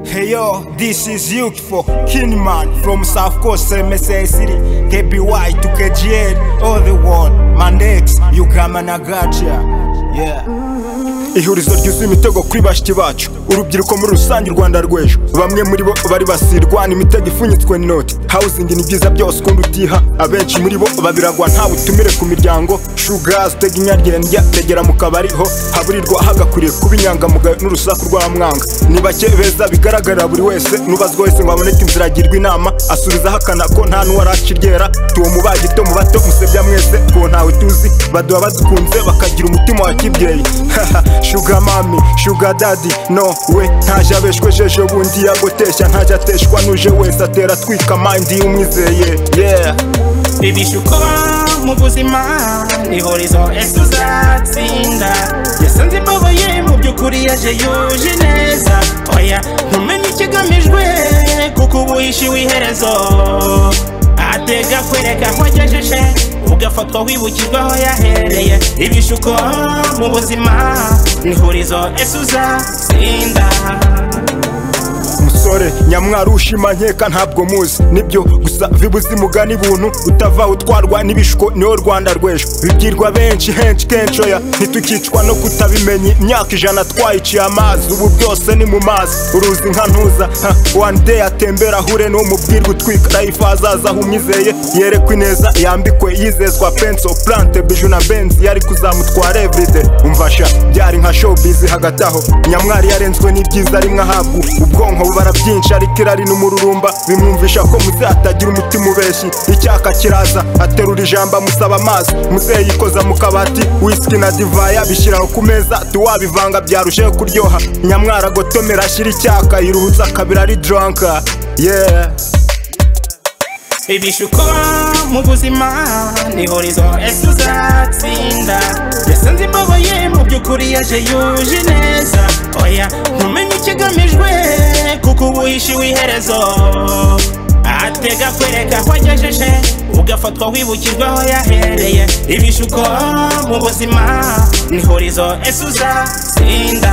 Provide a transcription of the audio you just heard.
Hey yo, this is youthful Kinman from South Coast, MSA City, KBY to KGL, all the world. My next, Yugama Nagacha. Yeah. ihurizo ryuzuye imitego kuri bashiki bacu urubyiruko muri rusange u rwanda rw'ejo bamwe muri bo bari basirwa imitego ipfunyitswe n'inoti hawuzingi ni byiza byose ukundi utiha abenshi muri bo babiragwa nta butumire ku miryango shugazi utega inyaryendya regera mu kabari ho haburirwa hagakwiriye kuba inyangamugayo n'urusaku rw'amwanga ni bake beza bigaragarira buri wese n'ubazwa wese ngo aboneke inzira agirwa inama asubiza ahakana ko nta n'uwaraca iryera tuwo mu bagito mu bato musebya mwese tuwo ntawe tuzi baduha badukunze bakagira umutima wa kibyeyi shuga mami shuga dadi no we ntaje abeshwejeje bundi yagoteshya ntaje ateshwa n'uje wese atera atwika mandi umwizeye yeah bibishuko mu buzima ni horizo ese uzatsinda yasanze imbabaye mu by'ukuri yaje yuje neza oya ntumenye ikigamijwe kuko ubu yishyuwe iherezo atega kwereka aho agejeje ugafatwa wibukirwa aho yahereye ibishuko mu buzima ni horizo ese uzatsinda umusore nyamwari ushima nkeka ntabwo muzi nibyo gusa vibuze imugani ibuntu utava utwarwa n'ibishuko niwo rwanda rw'ejo bibwirwa benshi henshi kenshi oya ntitukicwa no kutabimenya imyaka ijana twayiciye amazi ubu byose ni mu mazi uruzi nka ntuza ha, one day atembera ahure n'uwo mubwirwa utwika life azaza aho umwizeye yerekwa ineza yambikwe yizezwa penso plante biju na benzi yari kuzamutwara everyday umvasha byari nka showbiz hagati aho nyamwari yarenzwe n'ibyiza rimwe ahabwa ubwonko bubara byinshi ariko irari n'umururumba bimwumvisha ko muzatagira umutima ubeshi icyaka kiraza aterura ijambo amusaba amazi muzeyi yikoza mu kabati whisky na divayi abishyiraho ku meza tuwabivanga byarusheho kuryoha nyamwara agotomera ashyira icyaka yiruhutsa akabira ari drunka yeah ibishuko mu buzima ni horizo ese uzatsinda yasanze imbabaye mu by'ukuri yaje yuje neza oya ntumenye ikigamijwe kuko ubu yishyuwe iherezo atega kwereka aho agejeje ugafatwa wibukirwa aho yahereye ibishuko mu buzima ni horizo ese uzatsinda